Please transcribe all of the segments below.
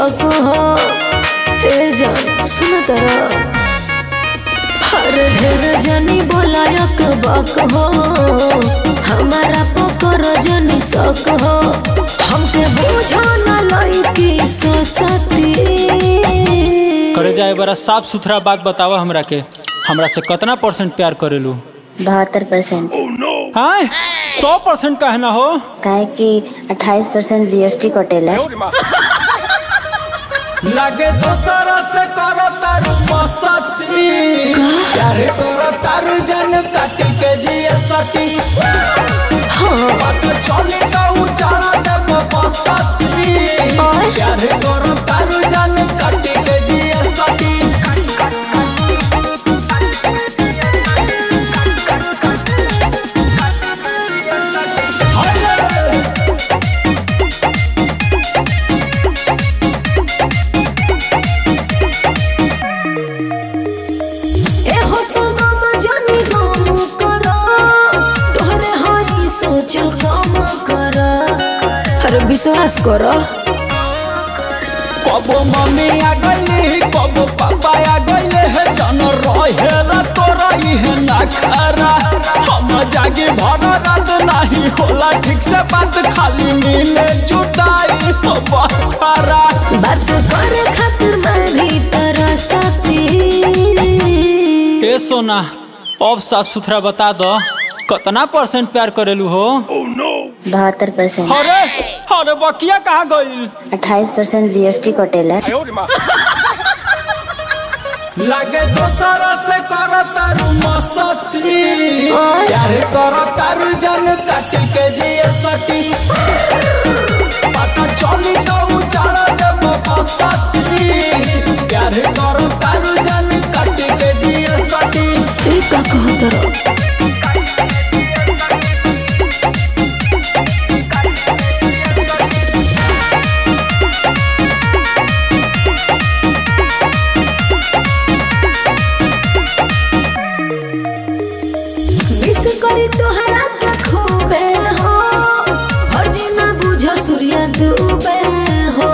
शौक हो ए जान सुन तरा हर ढेर जनी बोलायक बक हो हमारा पकर जनी शौक हो हमके बोझा न लईकी ससती करे जाए बड़ा साफ सुथरा बात बतावा हमरा के हमरा से कितना परसेंट प्यार करेलू बहत्तर परसेंट हाँ सौ परसेंट कहना हो काहे कि अट्ठाईस परसेंट जीएसटी कटेला लगे दोसरा से करो तारू मसती प्यारे करो तारू जन काट के जिए सती बात चली तो उजाड़ा देव बसती प्यारे करो तारू जन काट के जिए सती एहो सनम जानी हम करा तोहरे हाई सोचल काम करा अरे विश्वास करा कबो मम्मी आ गईली कबो पापा आ गईले है जन रहे ला तोरा इहे ना खरा हम जागे भर रात नहीं होला ठीक से बात खाली मिले जुटाई हो बखरा बात करे खातिर मैं भी तेरा साथी ए सोना अब साफ सुथरा बता दो कितना परसेंट प्यार करेलू हो बहत्तर परसेंट अरे अरे बकिया कहाँ गई अट्ठाईस परसेंट जीएसटी कटेला लगे दोसरा से कर तारू मसती प्यार कर तारू जन काट के जिए सटी पता चली तो उजाड़ा देव बसती प्यार कर तारू जन काट के जिए सटी ई का कहत रहो मिस करी तोहरा के खूबे हो फर्जी ना बुझ सूर्य डूबे हो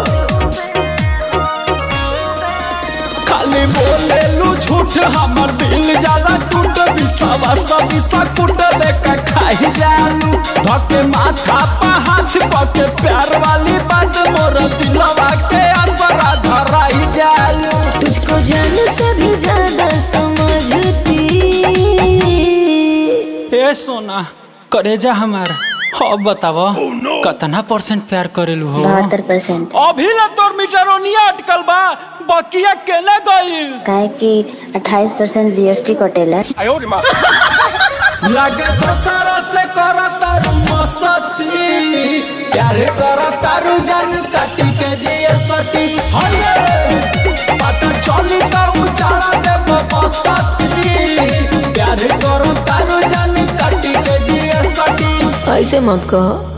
खाली बोले लू झूठ हमर दिल जाला टूट बिसावा सब कुट लेके खाई जालू धके माथा पा हाथ पके प्यार वाली बात मोर दिलवा के असरा धराई जालू तुझको जान से भी ज्यादा समझती ए सोना करेजा हमार अब बताव कितना परसेंट प्यार करेलू हो बहत्तर परसेंट अभी ना तोर मीटरोनिया अटकल बा बकिया केने गईल काहे कि अट्ठाईस परसेंट जीएसटी कटेला लगे दोसरा से कर तारू मसती प्यार कर तारू जन काटी के जिए सटी हये पता चली तो उजाड़ा देव बसती प्यार कर तारू जन काटी के जिए सटी ऐसे मत कहो